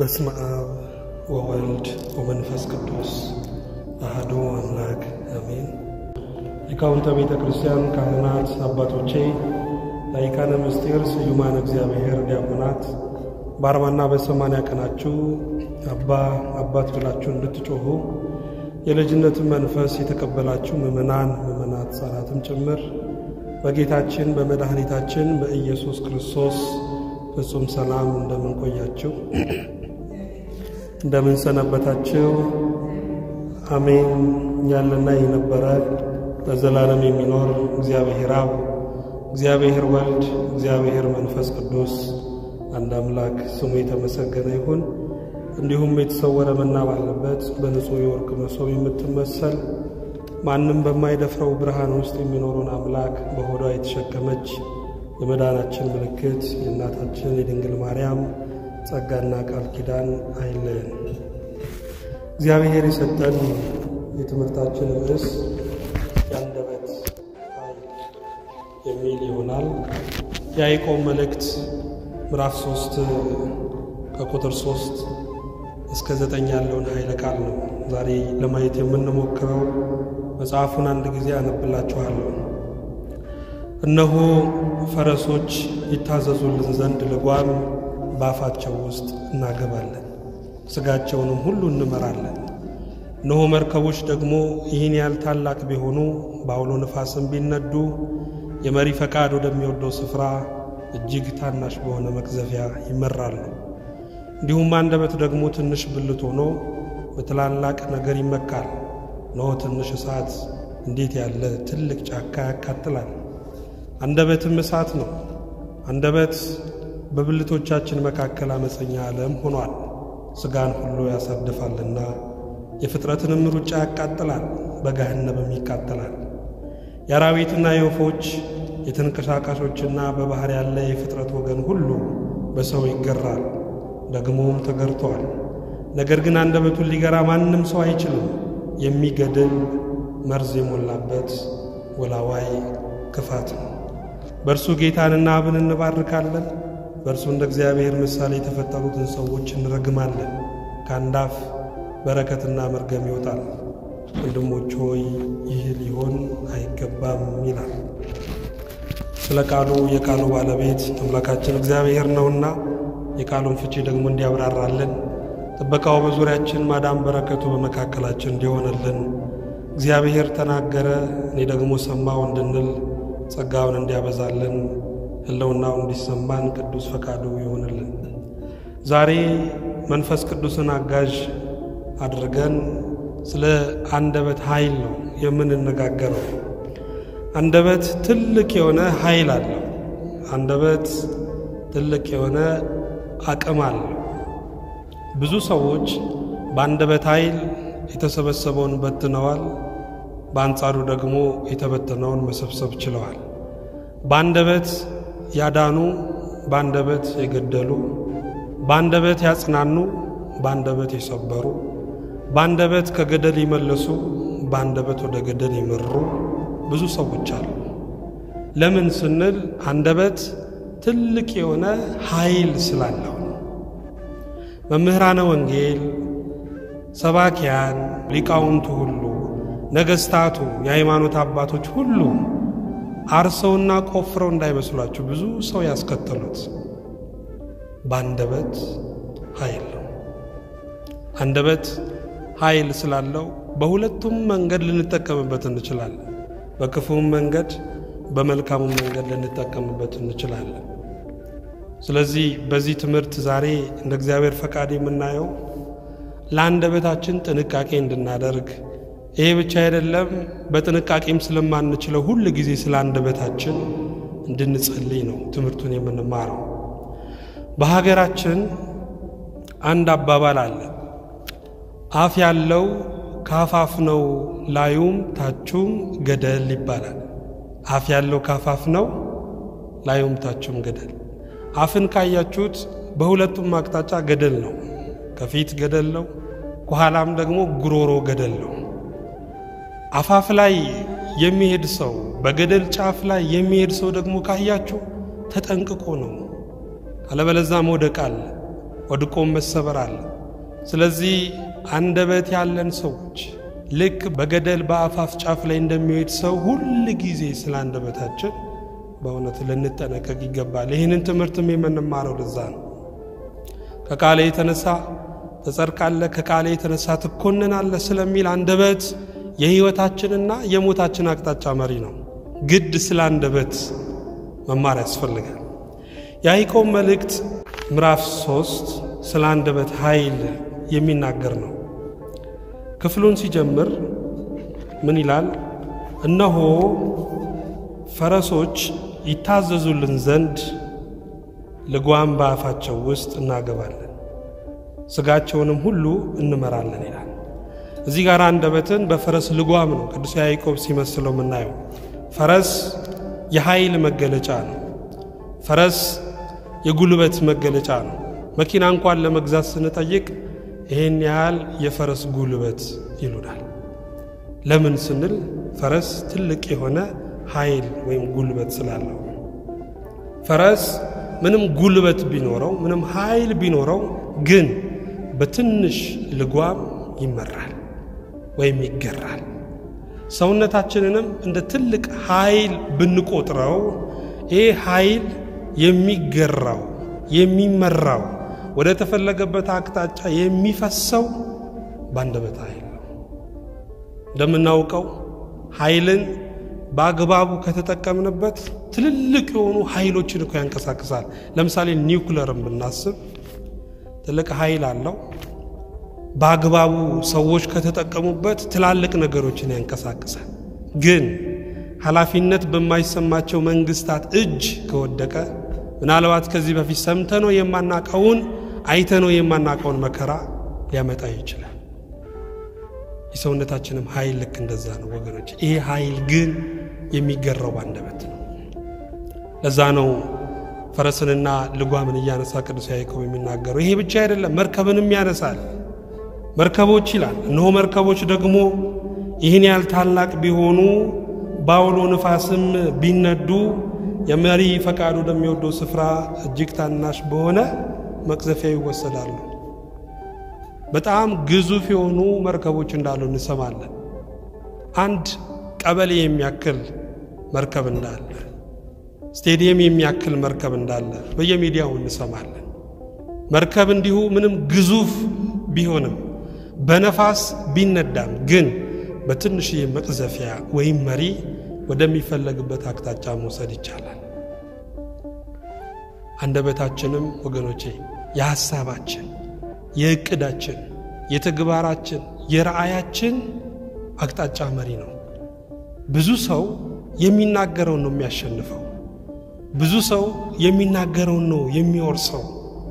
በስመ አብ ወወልድ ወመንፈስ ቅዱስ አሐዱ አምላክ አሜን። ሊቃውንተ ቤተ ክርስቲያን፣ ካህናት፣ አባቶቼ፣ ላይካነ ምስጢር፣ ስዩማን እግዚአብሔር ዲያቆናት በአርባና በሰማንያ ቀናችሁ አባ አባት ብላችሁ እንድትጮኹ የልጅነትን መንፈስ የተቀበላችሁ ምእመናን፣ ምእመናት ሕፃናትም ጭምር በጌታችን በመድኃኒታችን በኢየሱስ ክርስቶስ ፍጹም ሰላም እንደምን ቆያችሁ? እንደምን ሰነበታችሁ? አሜን። ያለና የነበረ በዘላለም የሚኖር እግዚአብሔር አብ፣ እግዚአብሔር ወልድ፣ እግዚአብሔር መንፈስ ቅዱስ አንድ አምላክ ስሙ የተመሰገነ ይሁን። እንዲሁም የተሰወረ መና ባለበት በንጹሕ የወርቅ መሶብ የምትመሰል ማንም በማይደፍረው ብርሃን ውስጥ የሚኖሩን አምላክ በሆዷ የተሸከመች የመዳናችን ምልክት የእናታችን የድንግል ማርያም ጸጋና ቃል ኪዳን አይለየን። እግዚአብሔር የሰጠን የትምህርታችን ርዕስ የአንደበት ኃይል የሚል ይሆናል። የያዕቆብ መልእክት ምዕራፍ ሶስት ከቁጥር ሶስት እስከ ዘጠኝ ያለውን ኃይለ ቃል ነው ዛሬ ለማየት የምንሞክረው። መጽሐፉን አንድ ጊዜ አነብላችኋለሁ። እነሆ ፈረሶች ይታዘዙልን ዘንድ ልጓም በአፋቸው ውስጥ እናገባለን፣ ሥጋቸውንም ሁሉ እንመራለን። እነሆ መርከቦች ደግሞ ይህን ያህል ታላቅ ቢሆኑ በአውሎ ነፋስም ቢነዱ የመሪ ፈቃድ ወደሚወደው ስፍራ እጅግ ታናሽ በሆነ መቅዘፊያ ይመራሉ። እንዲሁም አንደበት ደግሞ ትንሽ ብልት ሆኖ በትላላቅ ነገር ይመካል። እነሆ ትንሽ እሳት እንዴት ያለ ትልቅ ጫካ ያቃጥላል። አንደበትም እሳት ነው። አንደበት በብልቶቻችን መካከል አመፀኛ ዓለም ሆኗል። ሥጋን ሁሉ ያሳድፋልና የፍጥረትንም ሩጫ ያቃጥላል፣ በገሃነምም ይቃጠላል። የአራዊትና የወፎች የተንቀሳቃሾችና በባሕር ያለ የፍጥረት ወገን ሁሉ በሰው ይገራል፣ ደግሞም ተገርተዋል። ነገር ግን አንደበቱን ሊገራ ማንም ሰው አይችልም። የሚገድል መርዝ የሞላበት ወላዋይ ክፋት ነው። በእርሱ ጌታንና አብን እንባርካለን፣ በእርሱ እንደ እግዚአብሔር ምሳሌ የተፈጠሩትን ሰዎች እንረግማለን። ከአንድ አፍ በረከትና መርገም ይወጣል። ወንድሞች ሆይ ይህ ሊሆን አይገባም ይላል። ስለ ቃሉ የቃሉ ባለቤት አምላካችን እግዚአብሔር ነውና የቃሉን ፍቺ ደግሞ እንዲያብራራልን ጥበቃው በዙሪያችን ማዳን በረከቱ በመካከላችን እንዲሆንልን እግዚአብሔር ተናገረ እኔ ደግሞ ሰማው እንድንል ጸጋውን እንዲያበዛልን ሕልውናው እንዲሰማን ቅዱስ ፈቃዱ ይሆንልን። ዛሬ መንፈስ ቅዱስን አጋዥ አድርገን ስለ አንደበት ኃይል ነው የምንነጋገረው። አንደበት ትልቅ የሆነ ኃይል አለው። አንደበት ትልቅ የሆነ አቅም አለው። ብዙ ሰዎች በአንደበት ኃይል የተሰበሰበውን በትነዋል። በአንጻሩ ደግሞ የተበተነውን መሰብሰብ ችለዋል። በአንደበት ያዳኑ፣ በአንደበት የገደሉ፣ በአንደበት ያጽናኑ፣ በአንደበት የሰበሩ፣ በአንደበት ከገደል ይመለሱ፣ በአንደበት ወደ ገደል የመሩ ብዙ ሰዎች አሉ። ለምን ስንል አንደበት ትልቅ የሆነ ኃይል ስላለው መምህራነ ወንጌል፣ ሰባኪያን፣ ሊቃውንቱ ሁሉ፣ ነገሥታቱ፣ የሃይማኖት አባቶች ሁሉ አርሰውና ቆፍረው እንዳይመስሏችሁ ብዙ ሰው ያስከተሉት በአንደበት ኃይል ነው። አንደበት ኃይል ስላለው በሁለቱም መንገድ ልንጠቀምበት እንችላለን። በክፉም መንገድ በመልካሙም መንገድ ልንጠቀምበት እንችላለን። ስለዚህ በዚህ ትምህርት ዛሬ እንደ እግዚአብሔር ፈቃድ የምናየው ለአንደበታችን ጥንቃቄ እንድናደርግ፣ ይሄ ብቻ አይደለም፣ በጥንቃቄም ስለማንችለው ሁል ጊዜ ስለ አንደበታችን እንድንጸልይ ነው ትምህርቱን የምንማረው። በሀገራችን አንድ አባባል አለ። አፍ ያለው ካፋፍ ነው፣ ላዩም ታቹም ገደል ይባላል። አፍ ያለው ካፋፍ ነው፣ ላዩም ታቹም ገደል አፍን ካያችሁት በሁለቱም አቅጣጫ ገደል ነው። ከፊት ገደል ነው፣ ከኋላም ደግሞ ጉሮሮ ገደል ነው። አፋፍ ላይ የሚሄድ ሰው በገደል ጫፍ ላይ የሚሄድ ሰው ደግሞ ካያችሁ ተጠንቅቆ ነው፣ አለበለዛ መውደቅ አለ። ወድቆም መሰበር አለ። ስለዚህ አንደበት ያለን ሰዎች ልክ በገደል በአፋፍ ጫፍ ላይ እንደሚሄድ ሰው ሁል ጊዜ ስለ አንደበታችን በእውነት ልንጠነቀቅ ይገባል። ይህንን ትምህርትም የምንማረው ለዛ ነው። ከቃሌ የተነሳ ትጸድቃለህ፣ ከቃሌ የተነሳ ትኮንናለህ ስለሚል አንደበት የሕይወታችንና የሞታችን አቅጣጫ መሪ ነው። ግድ ስለ አንደበት መማር ያስፈልጋል። የያዕቆብ መልእክት ምዕራፍ ሶስት ስለ አንደበት ኃይል የሚናገር ነው። ክፍሉን ሲጀምር ምን ይላል? እነሆ ፈረሶች ይታዘዙልን ዘንድ ልጓም በአፋቸው ውስጥ እናገባለን፣ ሥጋቸውንም ሁሉ እንመራለን ይላል። እዚህ ጋር አንደበትን በፈረስ ልጓም ነው ቅዱስ ያዕቆብ ሲመስለው የምናየው። ፈረስ የኃይል መገለጫ ነው። ፈረስ የጉልበት መገለጫ ነው። መኪና እንኳን ለመግዛት ስንጠይቅ ይህን ያህል የፈረስ ጉልበት ይሉናል። ለምን ስንል ፈረስ ትልቅ የሆነ ኃይል ወይም ጉልበት ስላለው። ፈረስ ምንም ጉልበት ቢኖረው ምንም ኃይል ቢኖረው ግን በትንሽ ልጓም ይመራል ወይም ይገራል። ሰውነታችንንም እንደ ትልቅ ኃይል ብንቆጥረው ይህ ኃይል የሚገራው የሚመራው ወደ ተፈለገበት አቅጣጫ የሚፈሰው በአንደበት ኃይል ነው። እንደምናውቀው ኃይልን በአግባቡ ከተጠቀምንበት ትልልቅ የሆኑ ኃይሎችን እኮ ያንቀሳቅሳል። ለምሳሌ ኒውክለርን ብናስብ ትልቅ ኃይል አለው። በአግባቡ ሰዎች ከተጠቀሙበት ትላልቅ ነገሮችን ያንቀሳቅሳል። ግን ኃላፊነት በማይሰማቸው መንግስታት እጅ ከወደቀ ምናልባት ከዚህ በፊት ሰምተነው የማናቀውን አይተነው የማናቀውን መከራ ሊያመጣ ይችላል። የሰውነታችንም ኃይል ልክ እንደዛ ነው ወገኖች። ይሄ ኃይል ግን የሚገራው በአንደበት ነው። ለዛ ነው ፈረስንና ልጓምን እያነሳ ቅዱስ ያዕቆብ የሚናገረው። ይሄ ብቻ አይደለም፣ መርከብንም ያነሳል። መርከቦች ይላል። እነሆ መርከቦች ደግሞ ይህን ያህል ታላቅ ቢሆኑ በአውሎ ንፋስም ቢነዱ የመሪ ፈቃዱ ወደሚወደው ስፍራ እጅግ ታናሽ በሆነ መቅዘፊያ ይወሰዳሉ። በጣም ግዙፍ የሆኑ መርከቦች እንዳሉ እንሰማለን። አንድ ቀበሌ የሚያክል መርከብ እንዳለ፣ ስቴዲየም የሚያክል መርከብ እንዳለ በየሚዲያው እንሰማለን። መርከብ እንዲሁ ምንም ግዙፍ ቢሆንም በነፋስ ቢነዳም ግን በትንሽዬ መቅዘፊያ ወይም መሪ ወደሚፈለግበት አቅጣጫ መውሰድ ይቻላል። አንደበታችንም ወገኖቼ የሐሳባችን፣ የእቅዳችን፣ የተግባራችን፣ የራእያችን አቅጣጫ መሪ ነው። ብዙ ሰው የሚናገረውን ነው የሚያሸንፈው። ብዙ ሰው የሚናገረውን ነው የሚወርሰው፣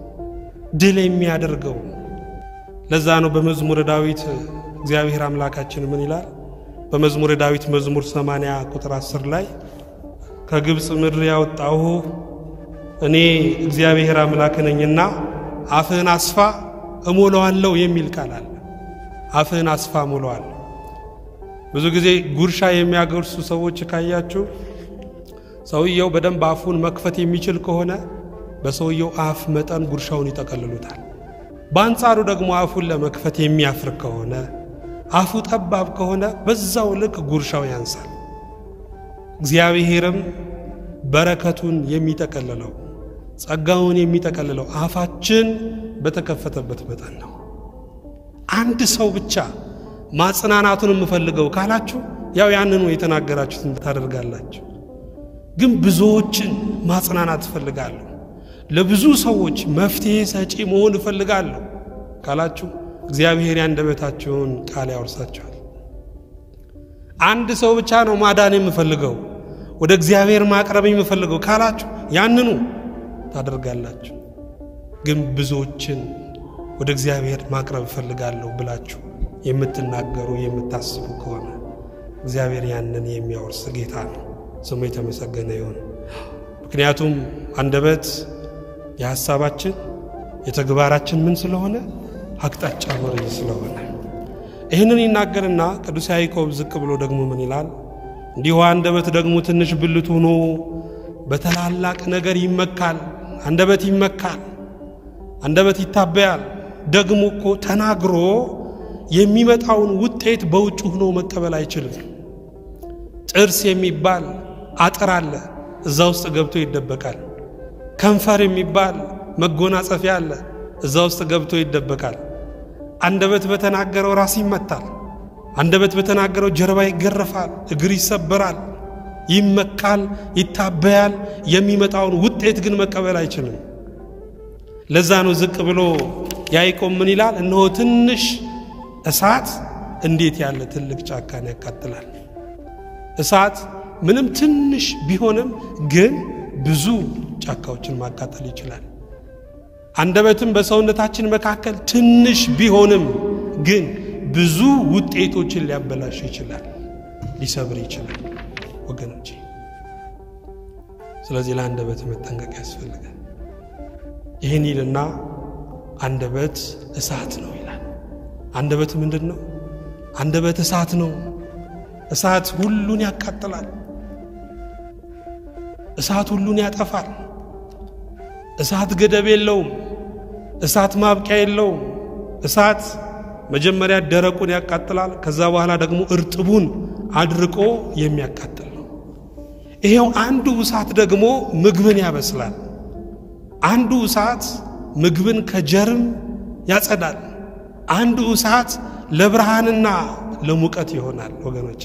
ድል የሚያደርገው። ለዛ ነው በመዝሙረ ዳዊት እግዚአብሔር አምላካችን ምን ይላል? በመዝሙረ ዳዊት መዝሙር 80 ቁጥር 10 ላይ ከግብፅ ምድር ያወጣሁ እኔ እግዚአብሔር አምላክ ነኝና አፍህን አስፋ እሞላዋለሁ የሚል ቃል አለ። አፍህን አስፋ እሞላዋለሁ። ብዙ ጊዜ ጉርሻ የሚያጎርሱ ሰዎች ካያችሁ ሰውየው በደንብ አፉን መክፈት የሚችል ከሆነ በሰውየው አፍ መጠን ጉርሻውን ይጠቀልሉታል። በአንጻሩ ደግሞ አፉን ለመክፈት የሚያፍር ከሆነ አፉ ጠባብ ከሆነ በዛው ልክ ጉርሻው ያንሳል። እግዚአብሔርም በረከቱን የሚጠቀልለው ጸጋውን የሚጠቀልለው አፋችን በተከፈተበት መጠን ነው። አንድ ሰው ብቻ ማጽናናቱን የምፈልገው ካላችሁ ያው ያንኑ የተናገራችሁትን ታደርጋላችሁ። ግን ብዙዎችን ማጽናናት እፈልጋለሁ፣ ለብዙ ሰዎች መፍትሔ ሰጪ መሆን እፈልጋለሁ ካላችሁ እግዚአብሔር ያንደበታችሁን ቃል ያወርሳችኋል። አንድ ሰው ብቻ ነው ማዳን የምፈልገው ወደ እግዚአብሔር ማቅረብ የምፈልገው ካላችሁ ያንኑ ታደርጋላችሁ። ግን ብዙዎችን ወደ እግዚአብሔር ማቅረብ እፈልጋለሁ ብላችሁ የምትናገሩ የምታስቡ ከሆነ እግዚአብሔር ያንን የሚያወርስ ጌታ ነው። ስሙ የተመሰገነ ይሁን። ምክንያቱም አንደበት የሐሳባችን የተግባራችን ምን ስለሆነ አቅጣጫ መሪ ስለሆነ ይህንን ይናገርና ቅዱስ ያዕቆብ ዝቅ ብሎ ደግሞ ምን ይላል? እንዲሁ አንደበት ደግሞ ትንሽ ብልት ሆኖ በታላላቅ ነገር ይመካል። አንደበት ይመካል። አንደበት ይታበያል። ደግሞ እኮ ተናግሮ የሚመጣውን ውጤት በውጭ ሆኖ መቀበል አይችልም። ጥርስ የሚባል አጥር አለ፣ እዛ ውስጥ ገብቶ ይደበቃል። ከንፈር የሚባል መጎናጸፊያ አለ፣ እዛ ውስጥ ገብቶ ይደበቃል። አንደበት በተናገረው ራስ ይመታል። አንደበት በተናገረው ጀርባ ይገረፋል፣ እግር ይሰበራል፣ ይመካል፣ ይታበያል። የሚመጣውን ውጤት ግን መቀበል አይችልም። ለዛ ነው ዝቅ ብሎ ያዕቆብ ምን ይላል? እነሆ ትንሽ እሳት እንዴት ያለ ትልቅ ጫካን ያቃጥላል። እሳት ምንም ትንሽ ቢሆንም ግን ብዙ ጫካዎችን ማቃጠል ይችላል። አንደበትም በሰውነታችን መካከል ትንሽ ቢሆንም ግን ብዙ ውጤቶችን ሊያበላሽ ይችላል፣ ሊሰብር ይችላል ወገኖቼ። ስለዚህ ለአንደበት መጠንቀቅ ያስፈልጋል። ይህን ይልና አንደበት እሳት ነው ይላል። አንደበት ምንድን ነው? አንደበት እሳት ነው። እሳት ሁሉን ያቃጥላል። እሳት ሁሉን ያጠፋል። እሳት ገደብ የለውም። እሳት ማብቂያ የለውም። እሳት መጀመሪያ ደረቁን ያቃጥላል። ከዛ በኋላ ደግሞ እርጥቡን አድርቆ የሚያቃጥል ነው። ይሄው አንዱ እሳት ደግሞ ምግብን ያበስላል። አንዱ እሳት ምግብን ከጀርም ያጸዳል። አንዱ እሳት ለብርሃንና ለሙቀት ይሆናል ወገኖች።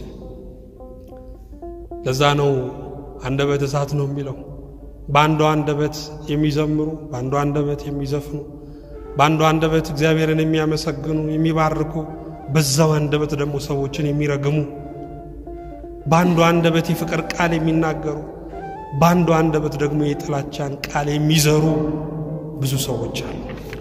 ለዛ ነው አንደበት እሳት ነው የሚለው። በአንዱ አንደበት የሚዘምሩ፣ በአንዱ አንደበት የሚዘፍኑ፣ በአንዱ አንደበት እግዚአብሔርን የሚያመሰግኑ የሚባርኩ፣ በዛው አንደበት ደግሞ ሰዎችን የሚረግሙ፣ በአንዱ አንደበት የፍቅር ቃል የሚናገሩ፣ በአንዱ አንደበት ደግሞ የጥላቻን ቃል የሚዘሩ ብዙ ሰዎች አሉ።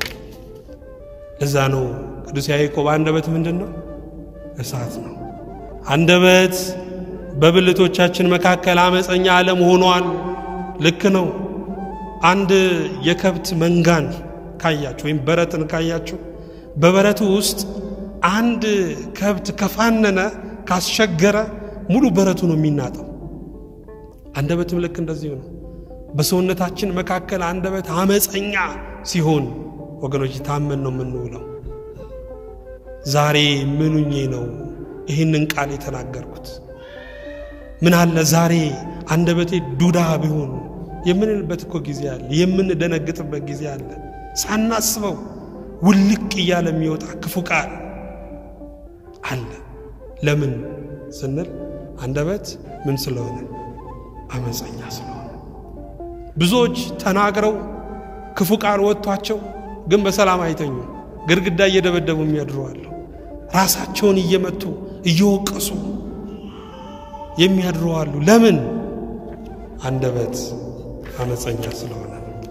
ለዛ ነው ቅዱስ ያዕቆብ አንደበት ምንድን ነው? እሳት ነው። አንደበት በብልቶቻችን መካከል አመፀኛ ዓለም ሆኗል። ልክ ነው። አንድ የከብት መንጋን ካያችሁ ወይም በረትን ካያችሁ በበረቱ ውስጥ አንድ ከብት ከፋነነ ካስቸገረ ሙሉ በረቱ ነው የሚናጠው። አንደበትም ልክ እንደዚሁ ነው። በሰውነታችን መካከል አንደበት አመፀኛ ሲሆን ወገኖች ታመን ነው የምንውለው። ዛሬ ምኑኜ ነው ይህንን ቃል የተናገርኩት? ምን አለ ዛሬ አንደበቴ ዱዳ ቢሆን የምንልበት እኮ ጊዜ አለ። የምንደነግጥበት ጊዜ አለ። ሳናስበው ውልቅ እያለ የሚወጣ ክፉ ቃል አለ። ለምን ስንል አንደበት ምን ስለሆነ አመፀኛ ስለሆነ ብዙዎች ተናግረው ክፉ ቃል ወጥቷቸው ግን በሰላም አይተኙ። ግድግዳ እየደበደቡ የሚያድሩ አሉ። ራሳቸውን እየመቱ እየወቀሱ የሚያድሩ አሉ። ለምን? አንደበት አመፀኛ ስለሆነ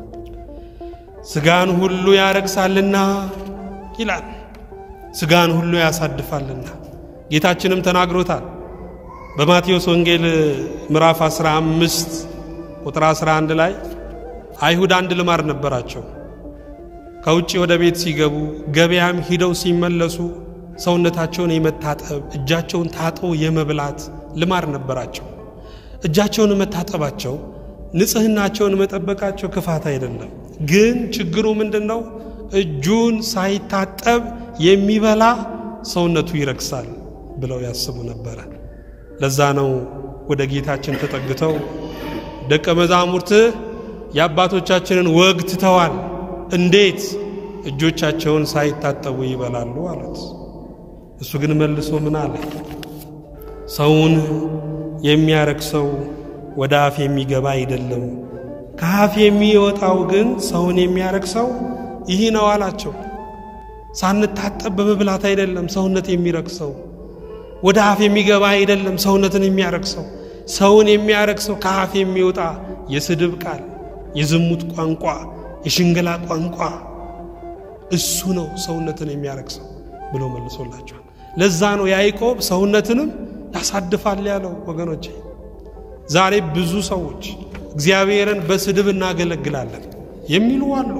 ስጋን ሁሉ ያረክሳልና ይላል። ስጋን ሁሉ ያሳድፋልና ጌታችንም ተናግሮታል። በማቴዎስ ወንጌል ምዕራፍ 15 ቁጥር 11 ላይ አይሁድ አንድ ልማድ ነበራቸው። ከውጭ ወደ ቤት ሲገቡ ገበያም ሂደው ሲመለሱ ሰውነታቸውን የመታጠብ እጃቸውን ታጥቦ የመብላት ልማድ ነበራቸው። እጃቸውን መታጠባቸው ንጽህናቸውን መጠበቃቸው ክፋት አይደለም። ግን ችግሩ ምንድን ነው? እጁን ሳይታጠብ የሚበላ ሰውነቱ ይረክሳል ብለው ያስቡ ነበረ። ለዛ ነው ወደ ጌታችን ተጠግተው ደቀ መዛሙርትህ የአባቶቻችንን ወግ ትተዋል፣ እንዴት እጆቻቸውን ሳይታጠቡ ይበላሉ አሉት። እሱ ግን መልሶ ምን አለ? ሰውን የሚያረክሰው ወደ አፍ የሚገባ አይደለም፣ ከአፍ የሚወጣው ግን ሰውን የሚያረክሰው ይህ ነው አላቸው። ሳንታጠብ በመብላት አይደለም ሰውነት የሚረክሰው፣ ወደ አፍ የሚገባ አይደለም ሰውነትን የሚያረክሰው። ሰውን የሚያረክሰው ከአፍ የሚወጣ የስድብ ቃል፣ የዝሙት ቋንቋ፣ የሽንገላ ቋንቋ እሱ ነው ሰውነትን የሚያረክሰው ብሎ መልሶላቸዋል። ለዛ ነው ያዕቆብ ሰውነትንም ያሳድፋል ያለው። ወገኖቼ ዛሬ ብዙ ሰዎች እግዚአብሔርን በስድብ እናገለግላለን የሚሉ አሉ።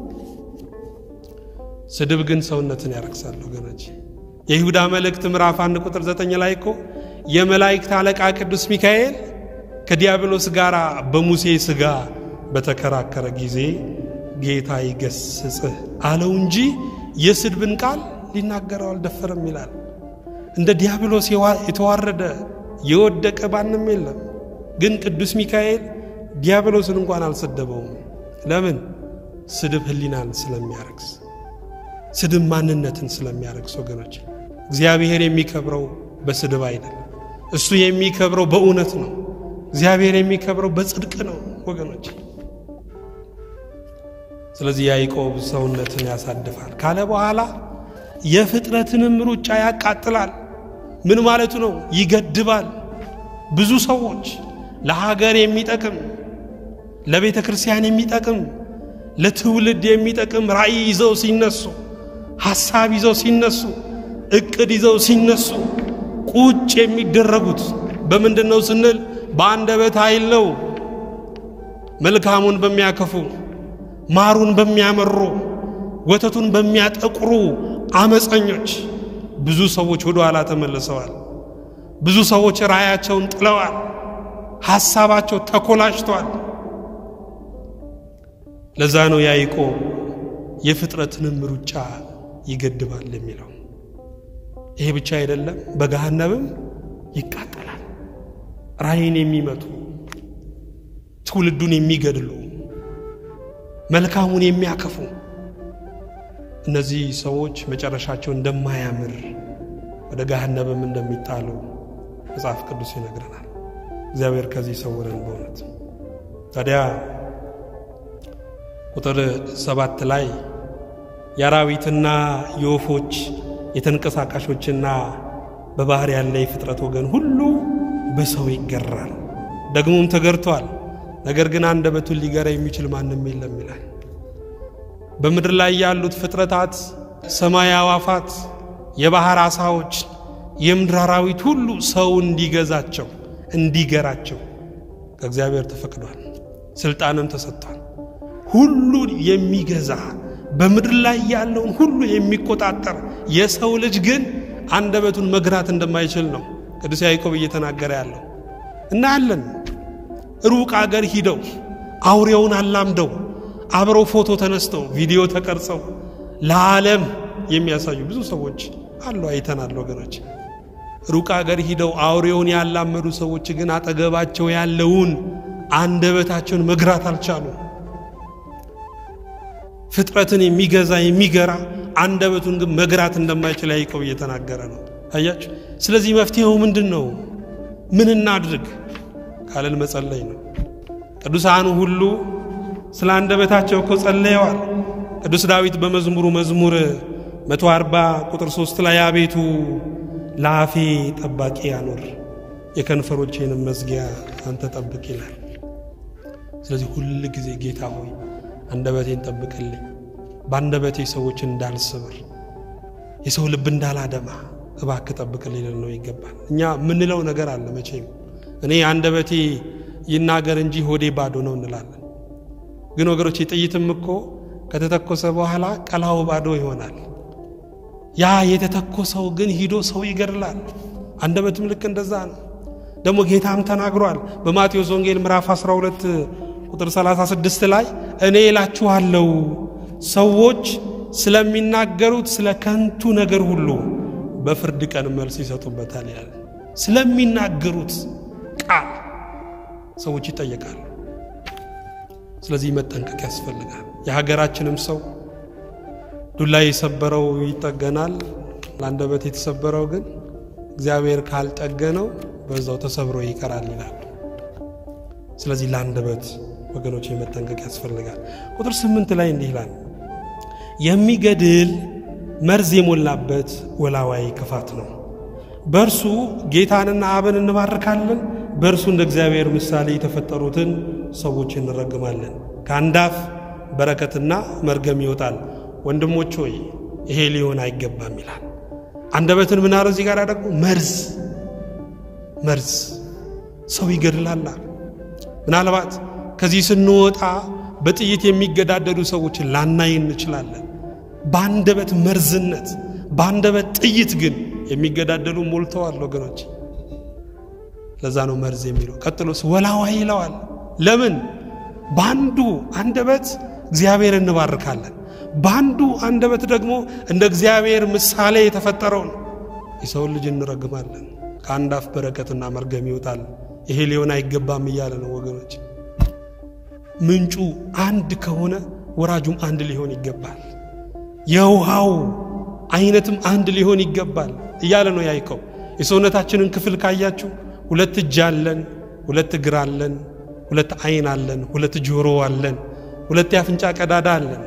ስድብ ግን ሰውነትን ያረክሳል ወገኖቼ። የይሁዳ መልእክት ምዕራፍ አንድ ቁጥር ዘጠኝ ላይ እኮ የመላእክት አለቃ ቅዱስ ሚካኤል ከዲያብሎስ ጋር በሙሴ ሥጋ በተከራከረ ጊዜ ጌታ ይገስጽህ አለው እንጂ የስድብን ቃል ሊናገረው አልደፈረም ይላል። እንደ ዲያብሎስ የተዋረደ የወደቀ ማንም የለም። ግን ቅዱስ ሚካኤል ዲያብሎስን እንኳን አልሰደበውም። ለምን? ስድብ ሕሊናን ስለሚያረክስ፣ ስድብ ማንነትን ስለሚያረክስ። ወገኖች እግዚአብሔር የሚከብረው በስድብ አይደለም። እሱ የሚከብረው በእውነት ነው። እግዚአብሔር የሚከብረው በጽድቅ ነው ወገኖች። ስለዚህ ያዕቆብ ሰውነትን ያሳድፋል ካለ በኋላ የፍጥረትንም ሩጫ ያቃጥላል። ምን ማለቱ ነው? ይገድባል። ብዙ ሰዎች ለሀገር የሚጠቅም ለቤተ ክርስቲያን የሚጠቅም ለትውልድ የሚጠቅም ራእይ ይዘው ሲነሱ፣ ሐሳብ ይዘው ሲነሱ፣ እቅድ ይዘው ሲነሱ ቁጭ የሚደረጉት በምንድን ነው ስንል በአንደበት ኃይል ነው። መልካሙን በሚያከፉ ማሩን በሚያመሩ ወተቱን በሚያጠቁሩ አመፀኞች ብዙ ሰዎች ወደ ኋላ ተመልሰዋል። ብዙ ሰዎች ራእያቸውን ጥለዋል። ሐሳባቸው ተኮላሽቷል። ለዛ ነው ያዕቆብ የፍጥረትንም ሩጫ ይገድባል የሚለው። ይሄ ብቻ አይደለም፣ በገሃነብም ይቃጠላል። ራእይን የሚመቱ ትውልዱን የሚገድሉ መልካሙን የሚያከፉ እነዚህ ሰዎች መጨረሻቸው እንደማያምር ወደ ገሃነብም እንደሚጣሉ መጽሐፍ ቅዱስ ይነግረናል። እግዚአብሔር ከዚህ ሰውረን። በእውነት ታዲያ ቁጥር ሰባት ላይ የአራዊትና የወፎች የተንቀሳቃሾችና በባህር ያለ የፍጥረት ወገን ሁሉ በሰው ይገራል፣ ደግሞም ተገርቷል። ነገር ግን አንደበቱን ሊገራ የሚችል ማንም የለም ይላል። በምድር ላይ ያሉት ፍጥረታት፣ ሰማይ አዋፋት፣ የባህር አሳዎች፣ የምድር አራዊት ሁሉ ሰው እንዲገዛቸው እንዲገራቸው ከእግዚአብሔር ተፈቅዷል፣ ስልጣንም ተሰጥቷል። ሁሉን የሚገዛ በምድር ላይ ያለውን ሁሉ የሚቆጣጠር የሰው ልጅ ግን አንደበቱን መግራት እንደማይችል ነው ቅዱስ ያዕቆብ እየተናገረ ያለው። እናያለን። ሩቅ አገር ሂደው አውሬውን አላምደው አብረው ፎቶ ተነስተው ቪዲዮ ተቀርጸው ለዓለም የሚያሳዩ ብዙ ሰዎች አሉ፣ አይተናል ወገኖች። ሩቅ አገር ሂደው አውሬውን ያላመዱ ሰዎች ግን አጠገባቸው ያለውን አንደበታቸውን መግራት አልቻሉም። ፍጥረትን የሚገዛ የሚገራ አንደበቱን ግን መግራት እንደማይችል ያዕቆብ እየተናገረ ነው። አያችሁ። ስለዚህ መፍትሄው ምንድን ነው? ምን እናድርግ ካለን መጸለይ ነው። ቅዱሳኑ ሁሉ ስለ አንደበታቸው እኮ ጸለየዋል። ቅዱስ ዳዊት በመዝሙሩ መዝሙር 140 ቁጥር 3 ላይ አቤቱ ለአፌ ጠባቂ አኑር፣ የከንፈሮቼንም መዝጊያ አንተ ጠብቅ ይላል። ስለዚህ ሁል ጊዜ ጌታ ሆይ አንደበቴን ጠብቅልኝ፣ በአንደበቴ ሰዎችን እንዳልስብር፣ የሰው ልብ እንዳላደማ እባክህ ጠብቅልኝ ልል ነው ይገባል። እኛ የምንለው ነገር አለ መቼም እኔ አንደበቴ ይናገር እንጂ ሆዴ ባዶ ነው እንላለን። ግን ወገኖች ጥይትም እኮ ከተተኮሰ በኋላ ቀላው ባዶ ይሆናል። ያ የተተኮሰው ግን ሂዶ ሰው ይገድላል። አንደበትም ልክ እንደዛ ነው። ደግሞ ጌታም ተናግሯል በማቴዎስ ወንጌል ምዕራፍ 12 ቁጥር 36 ላይ እኔ እላችኋለሁ ሰዎች ስለሚናገሩት ስለ ከንቱ ነገር ሁሉ በፍርድ ቀን መልስ ይሰጡበታል ይላል። ስለሚናገሩት ቃል ሰዎች ይጠየቃሉ። ስለዚህ መጠንቀቅ ያስፈልጋል። የሀገራችንም ሰው ዱላ የሰበረው ይጠገናል፣ ለአንደበት የተሰበረው ግን እግዚአብሔር ካልጠገነው በዛው ተሰብሮ ይቀራል ይላል። ስለዚህ ለአንደበት ወገኖች መጠንቀቅ ያስፈልጋል። ቁጥር ስምንት ላይ እንዲህ ይላል፣ የሚገድል መርዝ የሞላበት ወላዋይ ክፋት ነው። በእርሱ ጌታንና አብን እንባርካለን፣ በእርሱ እንደ እግዚአብሔር ምሳሌ የተፈጠሩትን ሰዎች እንረግማለን። ከአንድ አፍ በረከትና መርገም ይወጣል። ወንድሞች ሆይ ይሄ ሊሆን አይገባም ይላል። አንደበትን ምን አለ እዚህ ጋር ደግሞ መርዝ መርዝ ሰው ይገድላላ። ምናልባት ከዚህ ስንወጣ በጥይት የሚገዳደሉ ሰዎችን ላናይ እንችላለን። በአንደበት መርዝነት በአንደበት ጥይት ግን የሚገዳደሉ ሞልተዋል ወገኖች። ለዛ ነው መርዝ የሚለው። ቀጥሎስ ወላዋይ ይለዋል። ለምን? በአንዱ አንደበት እግዚአብሔር እንባርካለን። በአንዱ አንደበት ደግሞ እንደ እግዚአብሔር ምሳሌ የተፈጠረውን የሰውን ልጅ እንረግማለን። ከአንድ አፍ በረከትና መርገም ይወጣል። ይሄ ሊሆን አይገባም እያለ ነው ወገኖች። ምንጩ አንድ ከሆነ ወራጁም አንድ ሊሆን ይገባል። የውሃው አይነትም አንድ ሊሆን ይገባል እያለ ነው ያዕቆብ። የሰውነታችንን ክፍል ካያችሁ ሁለት እጅ አለን፣ ሁለት እግር አለን፣ ሁለት ዓይን አለን፣ ሁለት ጆሮ አለን፣ ሁለት የአፍንጫ ቀዳዳ አለን።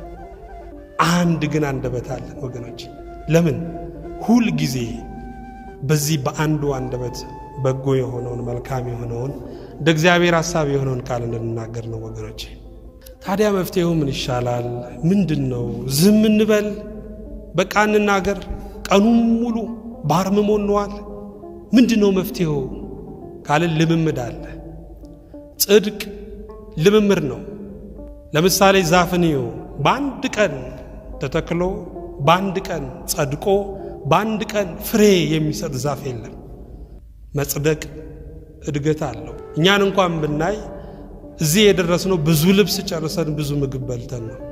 አንድ ግን አንደበት አለን ወገኖች። ለምን ሁል ጊዜ በዚህ በአንዱ አንደበት በጎ የሆነውን መልካም የሆነውን እንደ እግዚአብሔር ሐሳብ የሆነውን ቃል እንድንናገር ነው ወገኖች። ታዲያ መፍትሄው ምን ይሻላል? ምንድን ነው? ዝም እንበል? በቃ እንናገር? ቀኑን ሙሉ ባርምሞ እንዋል? ምንድን ነው መፍትሄው ካልን ልምምድ አለ። ጽድቅ ልምምድ ነው። ለምሳሌ ዛፍን እዩ። በአንድ ቀን ተተክሎ በአንድ ቀን ጸድቆ በአንድ ቀን ፍሬ የሚሰጥ ዛፍ የለም። መጽደቅ እድገት አለው። እኛን እንኳን ብናይ እዚህ የደረስነው ብዙ ልብስ ጨርሰን ብዙ ምግብ በልተን ነው።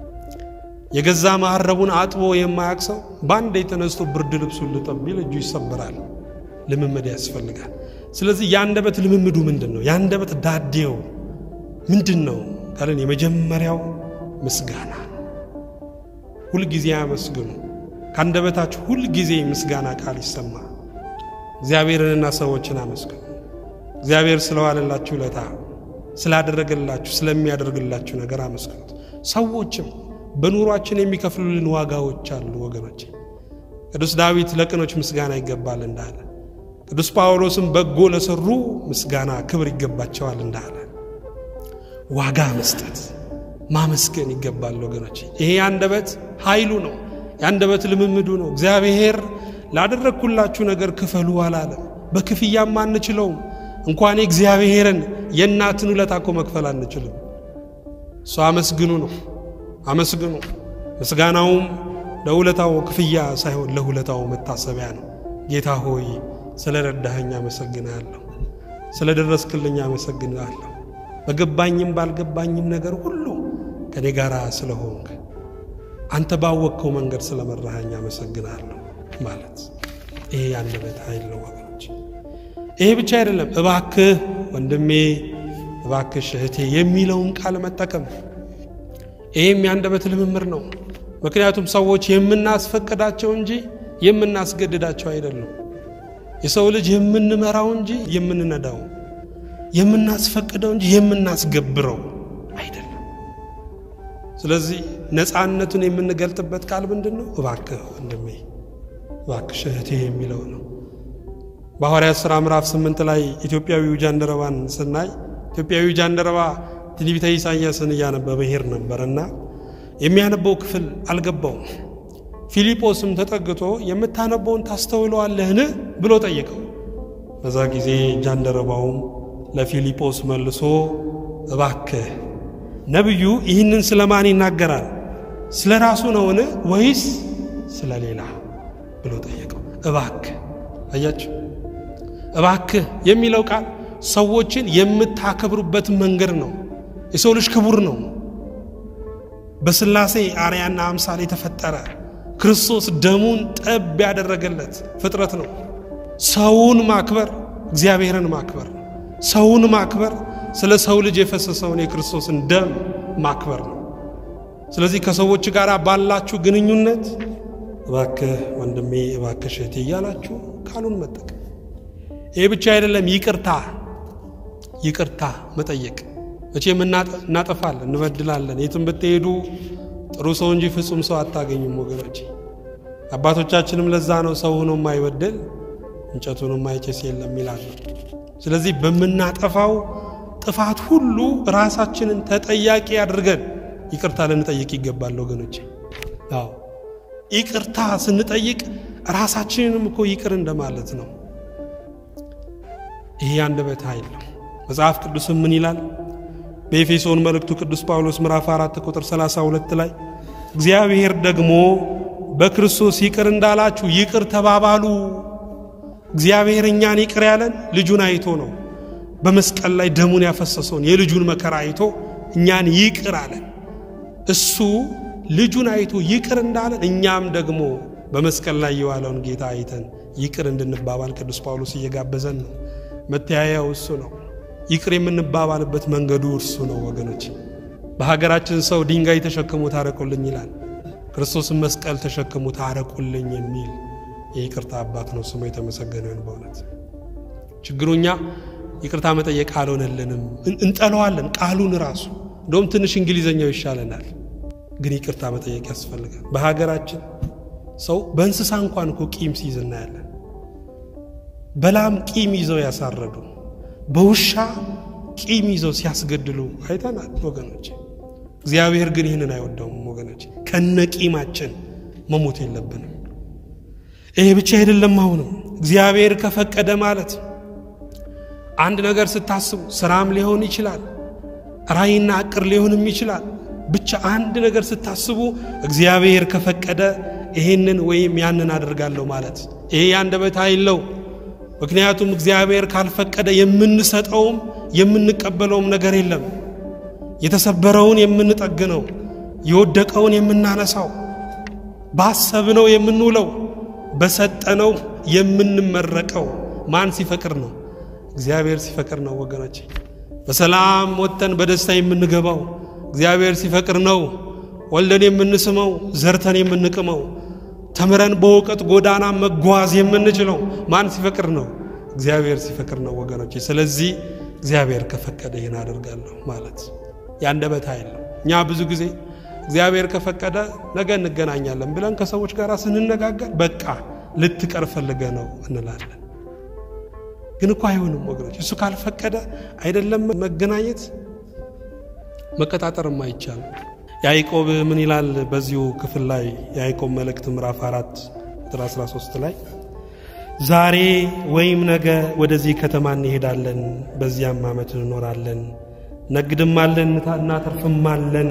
የገዛ መሐረቡን አጥቦ የማያቅ ሰው በአንድ የተነስቶ ብርድ ልብሱን ልጠብ ቢል እጁ ይሰበራል። ልምምድ ያስፈልጋል። ስለዚህ የአንደበት ልምምዱ ምንድን ነው? የአንደበት ዳዴው ምንድን ነው ካለን የመጀመሪያው ምስጋና ነው። ሁልጊዜ አመስግኑ። ከአንደበታችሁ ሁልጊዜ ምስጋና ቃል ይሰማ። እግዚአብሔርንና ሰዎችን አመስግኑ። እግዚአብሔር ስለዋለላችሁ ውለታ፣ ስላደረገላችሁ ስለሚያደርግላችሁ ነገር አመስግኑት። ሰዎችም በኑሯችን የሚከፍሉልን ዋጋዎች አሉ ወገኖች። ቅዱስ ዳዊት ለቅኖች ምስጋና ይገባል እንዳለ፣ ቅዱስ ጳውሎስም በጎ ለሰሩ ምስጋና ክብር ይገባቸዋል እንዳለ ዋጋ መስጠት ማመስገን ይገባል ወገኖች። ይሄ የአንደበት ኃይሉ ነው። የአንደበት ልምምዱ ነው። እግዚአብሔር ላደረግኩላችሁ ነገር ክፈሉ አላለም። በክፍያም አንችለውም። እንኳን እግዚአብሔርን የእናትን ውለታ እኮ መክፈል አንችልም። እሱ አመስግኑ ነው። አመስግኑ። ምስጋናውም ለውለታው ክፍያ ሳይሆን ለውለታው መታሰቢያ ነው። ጌታ ሆይ ስለ ረዳኸኝ አመሰግናለሁ፣ ስለ ደረስክልኝ አመሰግናለሁ። በገባኝም ባልገባኝም ነገር ሁሉ ከኔ ጋር ስለሆንክ አንተ ባወቅከው መንገድ ስለመራኸኝ አመሰግናለሁ ማለት ይሄ የአንደበት ኃይል ነው ወገኖች። ይሄ ብቻ አይደለም። እባክህ ወንድሜ፣ እባክሽ እህቴ የሚለውን ቃል መጠቀም ይህም የአንደበት ልምምር ነው። ምክንያቱም ሰዎች የምናስፈቅዳቸው እንጂ የምናስገድዳቸው አይደሉም። የሰው ልጅ የምንመራው እንጂ የምንነዳው፣ የምናስፈቅደው እንጂ የምናስገብረው አይደለም። ስለዚህ ነፃነቱን የምንገልጥበት ቃል ምንድን ነው? እባክህ ወንድሜ፣ እባክሽ እህቴ የሚለው ነው። በሐዋርያት ሥራ ምዕራፍ ስምንት ላይ ኢትዮጵያዊው ጃንደረባን ስናይ ኢትዮጵያዊው ጃንደረባ ትንቢተ ኢሳይያስን እያነበበ ሄድ ነበርና የሚያነበው ክፍል አልገባውም። ፊልጶስም ተጠግቶ የምታነበውን ታስተውለዋለህን ብሎ ጠየቀው። በዛ ጊዜ ጃንደረባውም ለፊልጶስ መልሶ እባክህ ነቢዩ ይህንን ስለ ማን ይናገራል? ስለ ራሱ ነውን ወይስ ስለ ሌላ ብሎ ጠየቀው። እባክህ አያችሁ፣ እባክህ የሚለው ቃል ሰዎችን የምታከብሩበት መንገድ ነው። የሰው ልጅ ክቡር ነው። በሥላሴ አርያና አምሳል የተፈጠረ ክርስቶስ ደሙን ጠብ ያደረገለት ፍጥረት ነው። ሰውን ማክበር እግዚአብሔርን ማክበር ነው። ሰውን ማክበር ስለ ሰው ልጅ የፈሰሰውን የክርስቶስን ደም ማክበር ነው። ስለዚህ ከሰዎች ጋር ባላችሁ ግንኙነት እባክህ ወንድሜ፣ እባክህ እህቴ እያላችሁ ቃሉን መጠቀም። ይህ ብቻ አይደለም፣ ይቅርታ ይቅርታ መጠየቅ። መቼም እናጠፋለን፣ እንበድላለን። የትም ብትሄዱ ጥሩ ሰው እንጂ ፍጹም ሰው አታገኙም ወገኖች። አባቶቻችንም ለዛ ነው ሰው ሆኖ የማይበድል እንጨቱን የማይጨስ የለም ይላሉ። ስለዚህ በምናጠፋው ጥፋት ሁሉ ራሳችንን ተጠያቂ አድርገን ይቅርታ ልንጠይቅ ይገባል ወገኖች። አዎ ይቅርታ ስንጠይቅ ራሳችንንም እኮ ይቅር እንደማለት ነው። ይሄ የአንደበት ኃይል ነው። መጽሐፍ ቅዱስም ምን ይላል? በኤፌሶን መልእክቱ ቅዱስ ጳውሎስ ምዕራፍ 4 ቁጥር 32 ላይ እግዚአብሔር ደግሞ በክርስቶስ ይቅር እንዳላችሁ ይቅር ተባባሉ። እግዚአብሔር እኛን ይቅር ያለን ልጁን አይቶ ነው። በመስቀል ላይ ደሙን ያፈሰሰውን የልጁን መከራ አይቶ እኛን ይቅር አለን። እሱ ልጁን አይቶ ይቅር እንዳለን እኛም ደግሞ በመስቀል ላይ የዋለውን ጌታ አይተን ይቅር እንድንባባል ቅዱስ ጳውሎስ እየጋበዘን ነው። መተያያው እሱ ነው። ይቅር የምንባባልበት መንገዱ እርሱ ነው ወገኖች። በሀገራችን ሰው ድንጋይ ተሸክሞ ታረቁልኝ ይላል። ክርስቶስን መስቀል ተሸክሞ ታረቁልኝ የሚል የይቅርታ አባት ነው። ስሙ የተመሰገነ ይሁን። በእውነት ችግሩ እኛ ይቅርታ መጠየቅ አልሆነልንም። እንጠለዋለን ቃሉን ራሱ እንደውም ትንሽ እንግሊዘኛው ይሻለናል። ግን ይቅርታ መጠየቅ ያስፈልጋል። በሀገራችን ሰው በእንስሳ እንኳን እኮ ቂም ሲይዝ እናያለን። በላም ቂም ይዘው ያሳረዱ፣ በውሻ ቂም ይዘው ሲያስገድሉ አይተናል ወገኖች። እግዚአብሔር ግን ይህንን አይወደውም ወገኖች። ከነ ቂማችን መሞት የለብንም። ይሄ ብቻ አይደለም። አሁንም እግዚአብሔር ከፈቀደ ማለት አንድ ነገር ስታስቡ ስራም ሊሆን ይችላል፣ ራእይና ዕቅድ ሊሆንም ይችላል። ብቻ አንድ ነገር ስታስቡ እግዚአብሔር ከፈቀደ ይሄንን ወይም ያንን አደርጋለሁ ማለት ይሄ የአንደበት ኃይል ነው። ምክንያቱም እግዚአብሔር ካልፈቀደ የምንሰጠውም የምንቀበለውም ነገር የለም። የተሰበረውን የምንጠግነው፣ የወደቀውን የምናነሳው፣ ባሰብነው የምንውለው፣ በሰጠነው የምንመረቀው ማን ሲፈቅር ነው? እግዚአብሔር ሲፈቅር ነው ወገኖቼ። በሰላም ወጥተን በደስታ የምንገባው እግዚአብሔር ሲፈቅር ነው። ወልደን የምንስመው ዘርተን የምንቅመው ተምረን በእውቀት ጎዳና መጓዝ የምንችለው ማን ሲፈቅር ነው? እግዚአብሔር ሲፈቅር ነው ወገኖቼ። ስለዚህ እግዚአብሔር ከፈቀደ ይህን አደርጋለሁ ማለት የአንደበት ኃይል ነው። እኛ ብዙ ጊዜ እግዚአብሔር ከፈቀደ ነገ እንገናኛለን ብለን ከሰዎች ጋር ስንነጋገር በቃ ልትቀር ፈልገ ነው እንላለን። ግን እኮ አይሆንም ወገኖች። እሱ ካልፈቀደ አይደለም መገናኘት መቀጣጠርም አይቻልም። ያዕቆብ ምን ይላል? በዚሁ ክፍል ላይ የያዕቆብ መልእክት ምዕራፍ 4 ቁጥር 13 ላይ ዛሬ ወይም ነገ ወደዚህ ከተማ እንሄዳለን፣ በዚያም ዓመት እንኖራለን፣ ነግድማለን፣ እናተርፍማለን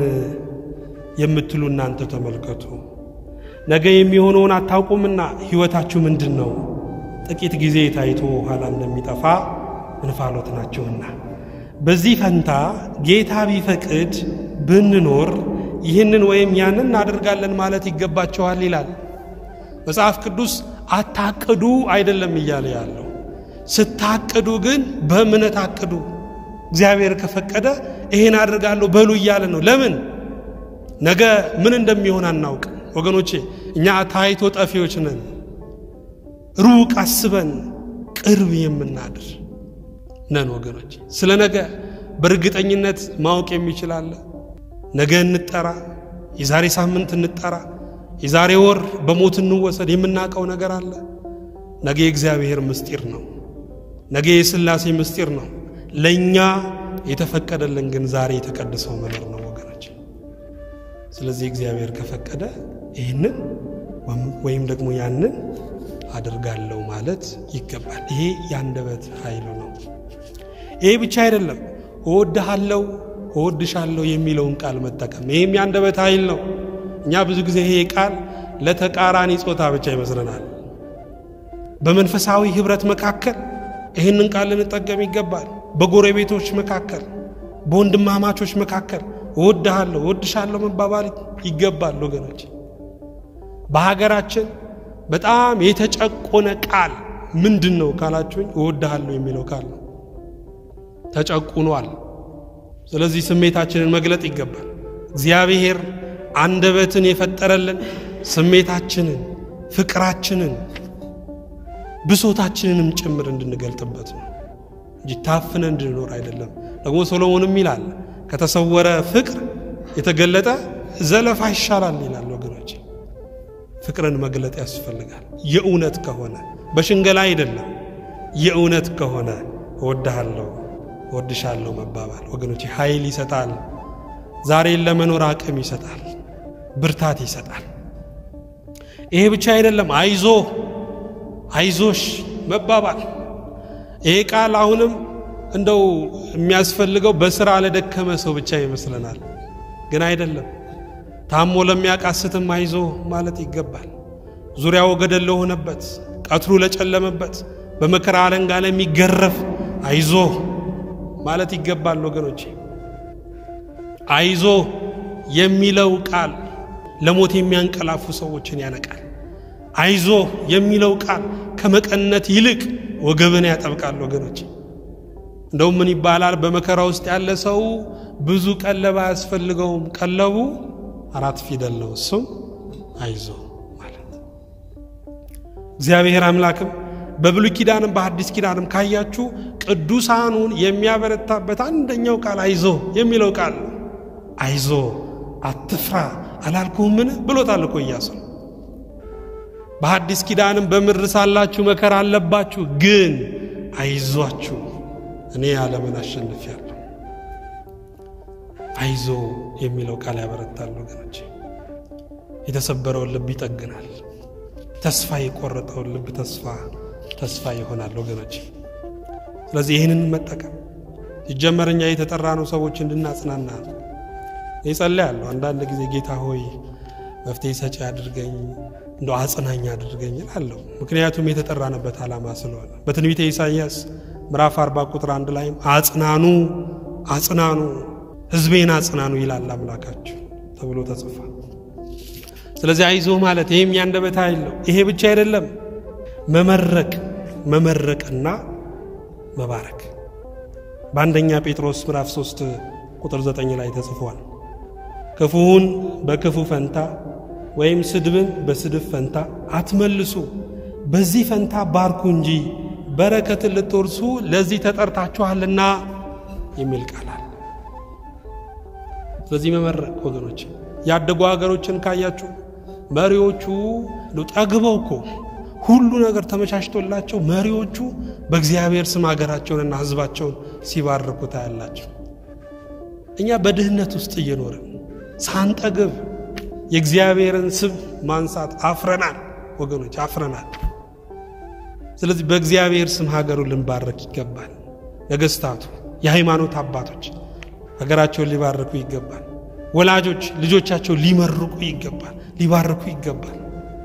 የምትሉ እናንተ ተመልከቱ። ነገ የሚሆነውን አታውቁምና ሕይወታችሁ ምንድን ነው? ጥቂት ጊዜ ታይቶ ኋላ እንደሚጠፋ እንፋሎት ናቸውና በዚህ ፈንታ ጌታ ቢፈቅድ ብንኖር ይህንን ወይም ያንን እናደርጋለን ማለት ይገባቸዋል ይላል መጽሐፍ ቅዱስ። አታቅዱ አይደለም እያለ ያለው ስታቅዱ ግን በእምነት አቅዱ። እግዚአብሔር ከፈቀደ ይሄን አድርጋለሁ በሉ እያለ ነው። ለምን ነገ ምን እንደሚሆን አናውቅም ወገኖቼ። እኛ ታይቶ ጠፊዎች ነን። ሩቅ አስበን ቅርብ የምናድር ነን ወገኖች። ስለ ነገ በእርግጠኝነት ማወቅ የሚችል አለ? ነገ እንጠራ፣ የዛሬ ሳምንት እንጠራ፣ የዛሬ ወር በሞት እንወሰድ የምናውቀው ነገር አለ? ነገ የእግዚአብሔር ምስጢር ነው። ነገ የሥላሴ ምስጢር ነው። ለእኛ የተፈቀደልን ግን ዛሬ የተቀደሰው መኖር ነው ወገኖች። ስለዚህ እግዚአብሔር ከፈቀደ ይህንን ወይም ደግሞ ያንን አድርጋለሁ ማለት ይገባል። ይሄ የአንደበት ኃይሉ ነው። ይሄ ብቻ አይደለም። እወድሃለሁ፣ እወድሻለሁ የሚለውን ቃል መጠቀም ይህም የአንደበት ኃይል ነው። እኛ ብዙ ጊዜ ይሄ ቃል ለተቃራኒ ጾታ ብቻ ይመስለናል። በመንፈሳዊ ኅብረት መካከል ይህንን ቃል ልንጠቀም ይገባል። በጎረቤቶች መካከል፣ በወንድማማቾች መካከል እወድሃለሁ፣ እወድሻለሁ መባባል ይገባል ወገኖች። በሀገራችን በጣም የተጨቆነ ቃል ምንድን ነው ካላችሁኝ፣ እወድሃለሁ የሚለው ቃል ነው። ተጨቁኗል። ስለዚህ ስሜታችንን መግለጥ ይገባል። እግዚአብሔር አንደበትን የፈጠረልን ስሜታችንን፣ ፍቅራችንን፣ ብሶታችንንም ጭምር እንድንገልጥበት ነው እንጂ ታፍነ እንድንኖር አይደለም። ደግሞ ሶሎሞንም ይላል ከተሰወረ ፍቅር የተገለጠ ዘለፋ ይሻላል ይላል ወገኖች። ፍቅርን መግለጥ ያስፈልጋል። የእውነት ከሆነ በሽንገላ አይደለም። የእውነት ከሆነ እወድሃለሁ እወድሻለሁ መባባል ወገኖች ኃይል ይሰጣል። ዛሬን ለመኖር አቅም ይሰጣል፣ ብርታት ይሰጣል። ይሄ ብቻ አይደለም። አይዞ አይዞሽ መባባል ይሄ ቃል አሁንም እንደው የሚያስፈልገው በስራ ለደከመ ሰው ብቻ ይመስለናል፣ ግን አይደለም። ታሞ ለሚያቃስትም አይዞ ማለት ይገባል። ዙሪያው ገደል ለሆነበት፣ ቀትሩ ለጨለመበት፣ በመከራ አለንጋ ለሚገረፍ አይዞ ማለት ይገባል ወገኖቼ። አይዞ የሚለው ቃል ለሞት የሚያንቀላፉ ሰዎችን ያነቃል። አይዞ የሚለው ቃል ከመቀነት ይልቅ ወገብን ያጠብቃል። ወገኖች እንደውም ምን ይባላል? በመከራ ውስጥ ያለ ሰው ብዙ ቀለብ አያስፈልገውም። ቀለቡ አራት ፊደል ነው። እሱም አይዞ ማለት እግዚአብሔር አምላክም በብሉይ ኪዳንም በሐዲስ ኪዳንም ካያችሁ ቅዱሳኑን የሚያበረታበት አንደኛው ቃል አይዞ የሚለው ቃል ነው። አይዞ አትፍራ አላልኩህምን ብሎታል እኮ ኢያሱ። በሐዲስ ኪዳንም በምድር ሳላችሁ መከራ አለባችሁ፣ ግን አይዟችሁ እኔ ዓለምን አሸንፌአለሁ። አይዞ የሚለው ቃል ያበረታል ወገኖች። የተሰበረውን ልብ ይጠግናል። ተስፋ የቆረጠውን ልብ ተስፋ ተስፋ ይሆናል ወገኖች። ስለዚህ ይህንን መጠቀም ሲጀመር እኛ የተጠራ ነው ሰዎች እንድናጽናና ነው። ይጸልያለሁ አንዳንድ ጊዜ ጌታ ሆይ መፍትሄ ሰጪ አድርገኝ፣ እንደ አጽናኝ አድርገኝ እላለሁ። ምክንያቱም የተጠራንበት ዓላማ ስለሆነ በትንቢተ ኢሳይያስ ምዕራፍ 40 ቁጥር አንድ ላይም አጽናኑ አጽናኑ ሕዝቤን አጽናኑ ይላል አምላካችሁ ተብሎ ተጽፏል። ስለዚህ አይዞህ ማለት ይህም ያንደበት ኃይል ነው። ይሄ ብቻ አይደለም፣ መመረቅ መመረቅና መባረክ በአንደኛ ጴጥሮስ ምዕራፍ 3 ቁጥር 9 ላይ ተጽፏል። ክፉውን በክፉ ፈንታ ወይም ስድብን በስድብ ፈንታ አትመልሱ፣ በዚህ ፈንታ ባርኩ እንጂ በረከትን ልትወርሱ ለዚህ ተጠርታችኋልና የሚል ቃል አለ። ስለዚህ መመረቅ ወገኖች፣ ያደጉ ሀገሮችን ካያችሁ መሪዎቹ ጠግበው እኮ ሁሉ ነገር ተመቻችቶላቸው መሪዎቹ በእግዚአብሔር ስም ሀገራቸውንና ሕዝባቸውን ሲባርኩ ታያላቸው። እኛ በድህነት ውስጥ እየኖርን ሳንጠግብ የእግዚአብሔርን ስም ማንሳት አፍረናል ወገኖች፣ አፍረናል። ስለዚህ በእግዚአብሔር ስም ሀገሩን ልንባረክ ይገባል። ነገስታቱ፣ የሃይማኖት አባቶች ሀገራቸውን ሊባርኩ ይገባል። ወላጆች ልጆቻቸው ሊመርቁ ይገባል፣ ሊባርኩ ይገባል።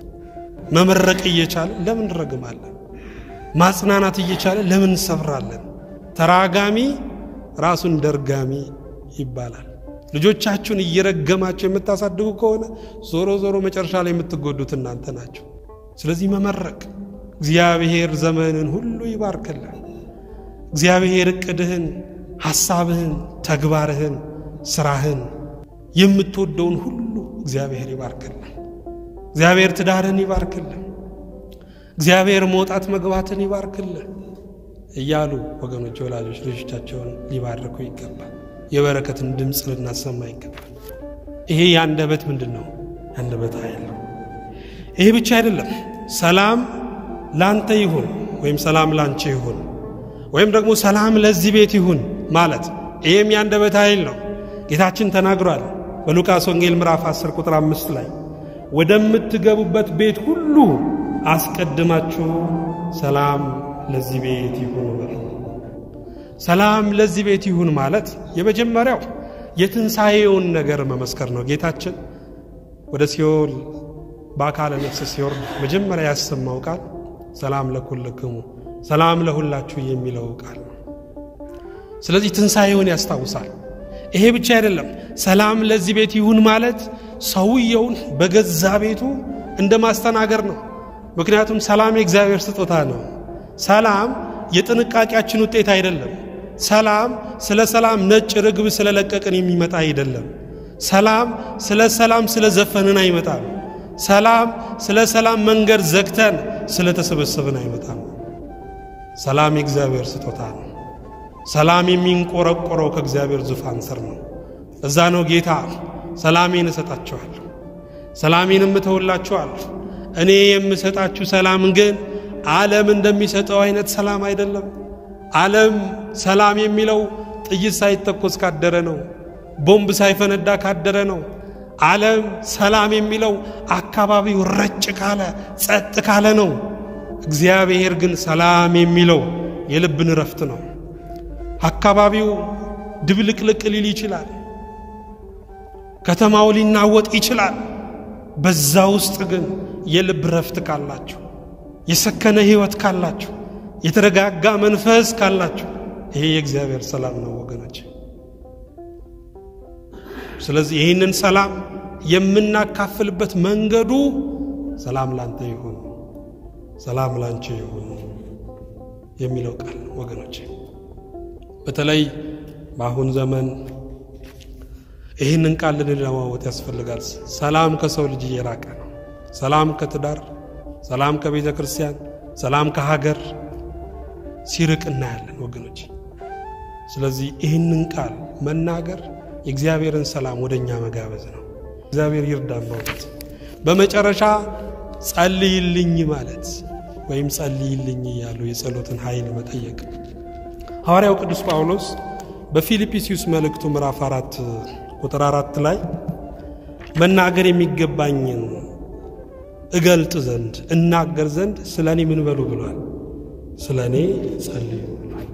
መመረቅ እየቻለ ለምን እንረግማለን? ማጽናናት እየቻለ ለምን እንሰብራለን? ተራጋሚ ራሱን ደርጋሚ ይባላል። ልጆቻችሁን እየረገማቸው የምታሳድጉ ከሆነ ዞሮ ዞሮ መጨረሻ ላይ የምትጎዱት እናንተ ናቸው። ስለዚህ መመረቅ እግዚአብሔር ዘመንን ሁሉ ይባርክልን። እግዚአብሔር እቅድህን፣ ሐሳብህን፣ ተግባርህን፣ ስራህን የምትወደውን ሁሉ እግዚአብሔር ይባርክልን። እግዚአብሔር ትዳርን ይባርክልን። እግዚአብሔር መውጣት መግባትን ይባርክልን እያሉ ወገኖች ወላጆች ልጆቻቸውን ሊባርኩ ይገባል። የበረከትን ድምፅ ልናሰማ ይገባል። ይሄ የአንደበት ምንድን ነው? የአንደበት ኃይል ነው። ይሄ ብቻ አይደለም። ሰላም ላንተ ይሁን ወይም ሰላም ላንቺ ይሁን ወይም ደግሞ ሰላም ለዚህ ቤት ይሁን ማለት ይህም የአንደበት ኃይል ነው። ጌታችን ተናግሯል በሉቃስ ወንጌል ምዕራፍ 10 ቁጥር አምስት ላይ ወደምትገቡበት ቤት ሁሉ አስቀድማችሁ ሰላም ለዚህ ቤት ይሁን በሉ። ሰላም ለዚህ ቤት ይሁን ማለት የመጀመሪያው የትንሣኤውን ነገር መመስከር ነው። ጌታችን ወደ ሲኦል በአካለ ነፍስ ሲወርድ መጀመሪያ ያሰማው ቃል ሰላም ለኩልክሙ ሰላም ለሁላችሁ የሚለው ቃል ነው። ስለዚህ ትንሣኤውን ያስታውሳል። ይሄ ብቻ አይደለም። ሰላም ለዚህ ቤት ይሁን ማለት ሰውየውን በገዛ ቤቱ እንደ ማስተናገር ነው። ምክንያቱም ሰላም የእግዚአብሔር ስጦታ ነው። ሰላም የጥንቃቄያችን ውጤት አይደለም። ሰላም ስለ ሰላም ነጭ ርግብ ስለለቀቅን የሚመጣ አይደለም። ሰላም ስለ ሰላም ስለ ዘፈንን አይመጣም። ሰላም ስለ ሰላም መንገድ ዘግተን ስለ ተሰበሰብን አይመጣም። ሰላም የእግዚአብሔር ስጦታ ነው። ሰላም የሚንቆረቆረው ከእግዚአብሔር ዙፋን ስር ነው። እዛ ነው ጌታ ሰላሜን እሰጣችኋለሁ፣ ሰላሜንም እተውላችኋለሁ። እኔ የምሰጣችሁ ሰላም ግን ዓለም እንደሚሰጠው አይነት ሰላም አይደለም። ዓለም ሰላም የሚለው ጥይት ሳይተኮስ ካደረ ነው። ቦምብ ሳይፈነዳ ካደረ ነው። ዓለም ሰላም የሚለው አካባቢው ረጭ ካለ ጸጥ ካለ ነው። እግዚአብሔር ግን ሰላም የሚለው የልብን እረፍት ነው። አካባቢው ድብልቅልቅ ሊል ይችላል። ከተማው ሊናወጥ ይችላል። በዛ ውስጥ ግን የልብ ረፍት ካላችሁ፣ የሰከነ ሕይወት ካላችሁ፣ የተረጋጋ መንፈስ ካላችሁ ይሄ የእግዚአብሔር ሰላም ነው ወገኖች። ስለዚህ ይህንን ሰላም የምናካፍልበት መንገዱ ሰላም ላንተ ይሁን፣ ሰላም ላንቺ ይሁን የሚለው ቃል ወገኖች፣ በተለይ በአሁን ዘመን ይህንን ቃል ልንለዋወጥ ያስፈልጋል። ሰላም ከሰው ልጅ እየራቀ ነው። ሰላም ከትዳር፣ ሰላም ከቤተ ክርስቲያን፣ ሰላም ከሀገር ሲርቅ እናያለን ወገኖች። ስለዚህ ይህንን ቃል መናገር የእግዚአብሔርን ሰላም ወደ እኛ መጋበዝ ነው። እግዚአብሔር ይርዳን። በእውነት በመጨረሻ ጸልይልኝ ማለት ወይም ጸልይልኝ እያሉ የጸሎትን ኃይል መጠየቅ ሐዋርያው ቅዱስ ጳውሎስ በፊልጵስዩስ መልእክቱ ምዕራፍ አራት ቁጥር አራት ላይ መናገር የሚገባኝን እገልጥ ዘንድ እናገር ዘንድ ስለ እኔ ምን በሉ ብሏል? ስለ እኔ ጸልዩ ብሏል።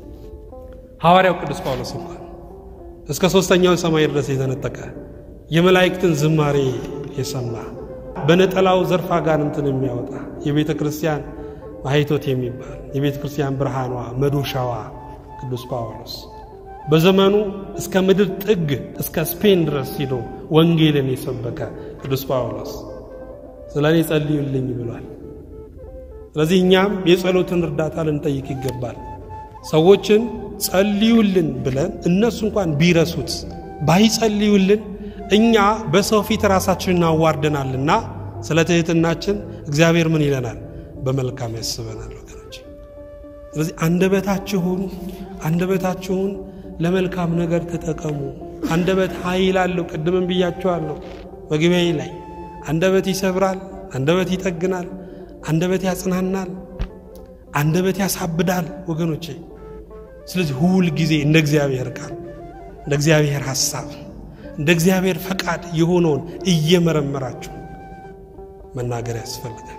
ሐዋርያው ቅዱስ ጳውሎስ እንኳን እስከ ሦስተኛው ሰማይ ድረስ የተነጠቀ የመላእክትን ዝማሬ የሰማ በነጠላው ዘርፍ አጋንንትን የሚያወጣ የቤተ ክርስቲያን ማኅቶት የሚባል የቤተ ክርስቲያን ብርሃኗ መዶሻዋ ቅዱስ ጳውሎስ በዘመኑ እስከ ምድር ጥግ እስከ ስፔን ድረስ ሂዶ ወንጌልን የሰበከ ቅዱስ ጳውሎስ ስለ እኔ ጸልዩልኝ ብሏል። ስለዚህ እኛም የጸሎትን እርዳታ ልንጠይቅ ይገባል። ሰዎችን ጸልዩልን ብለን እነሱ እንኳን ቢረሱት ባይጸልዩልን እኛ በሰው ፊት ራሳችንን እናዋርደናልና ስለ ትሕትናችን እግዚአብሔር ምን ይለናል? በመልካም ያስበናል ወገኖች። ስለዚህ አንደበታችሁን አንደበታችሁን ለመልካም ነገር ተጠቀሙ። አንደበት ኃይል አለው። ቅድምም ብያችኋለሁ መግቢያዬ ላይ አንደበት ይሰብራል፣ አንደበት ይጠግናል፣ አንደበት ያጽናናል፣ አንደበት ያሳብዳል ወገኖቼ። ስለዚህ ሁል ጊዜ እንደ እግዚአብሔር ቃል እንደ እግዚአብሔር ሐሳብ እንደ እግዚአብሔር ፈቃድ የሆነውን እየመረመራችሁ መናገር ያስፈልጋል።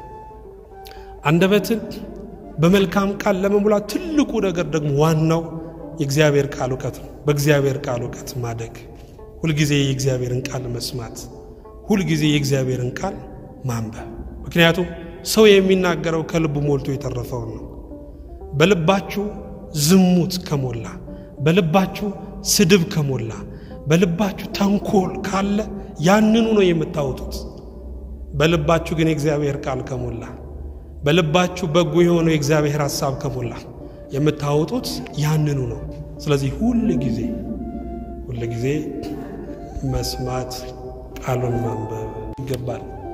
አንደበትን በመልካም ቃል ለመሙላት ትልቁ ነገር ደግሞ ዋናው የእግዚአብሔር ቃል እውቀት ነው። በእግዚአብሔር ቃል እውቀት ማደግ፣ ሁልጊዜ የእግዚአብሔርን ቃል መስማት፣ ሁልጊዜ የእግዚአብሔርን ቃል ማንበብ። ምክንያቱም ሰው የሚናገረው ከልቡ ሞልቶ የተረፈውን ነው። በልባችሁ ዝሙት ከሞላ፣ በልባችሁ ስድብ ከሞላ፣ በልባችሁ ተንኮል ካለ ያንኑ ነው የምታወጡት። በልባችሁ ግን የእግዚአብሔር ቃል ከሞላ፣ በልባችሁ በጎ የሆነው የእግዚአብሔር ሐሳብ ከሞላ የምታወጡት ያንኑ ነው። ስለዚህ ሁል ጊዜ ሁል ጊዜ መስማት ቃሉን ማንበብ ይገባል።